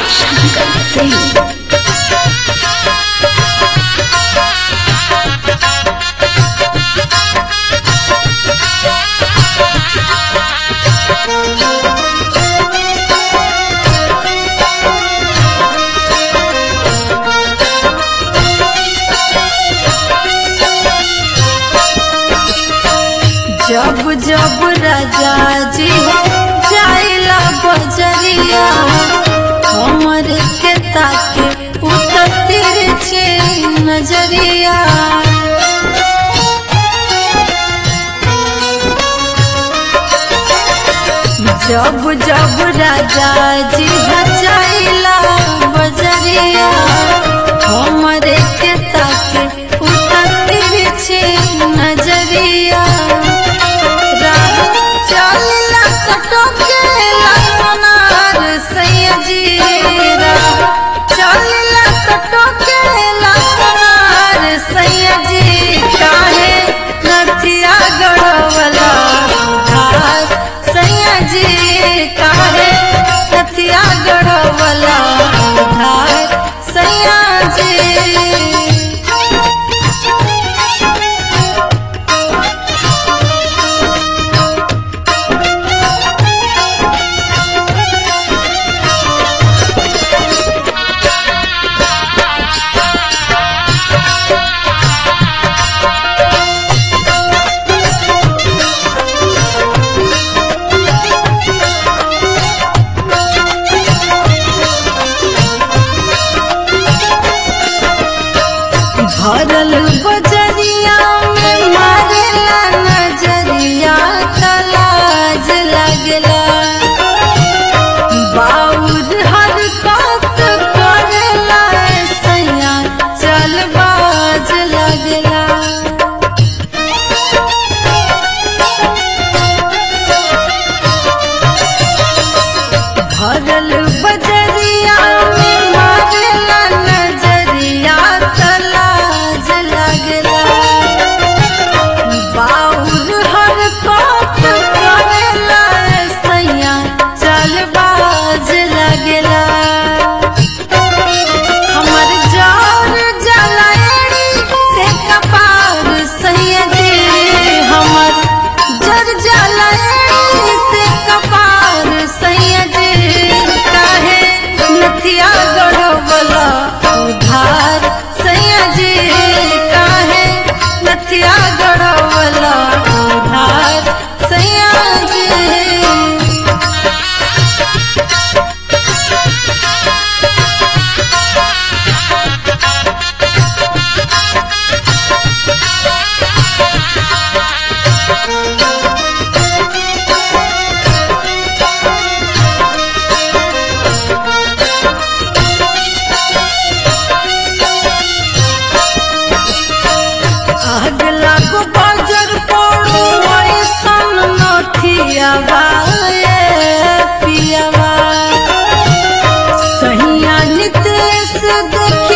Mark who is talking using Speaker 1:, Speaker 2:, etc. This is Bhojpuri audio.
Speaker 1: शंकर सिंह
Speaker 2: जब जब राजा जी जाइला बजरिया हमर के ताके उतर छे नजरिया जब जब राजा जी जाइला बजरिया हमर के ताके उतर छे नजरिया चलला कटोकेला सोनार सैयजीरा चलला कटोकेला सोनार सैयजी काहे नथिया गड़वला धार सैयजी काहे नथिया गड़वला धार सैयजी भरल बजरिया में मारेला नजरिया तलाज लगला बाउर हर बात करेला सैया चल बाज लगला भरल बजरिया में मारेला नजरिया तलाज लगला बाउर हर बात करेला सैया चल बाज लगला हमर जान जलाएड़ी से कपार सैया जी हमर जर जलाएड़ी से कपार सैया जी काहे नथिया गड़बला उधार सैया जी काहे नथिया गड़बला उधार सैया जी आग लागो बाजार पड़ो ऐसन नथियावा ए पियावा सहिया नितेश देख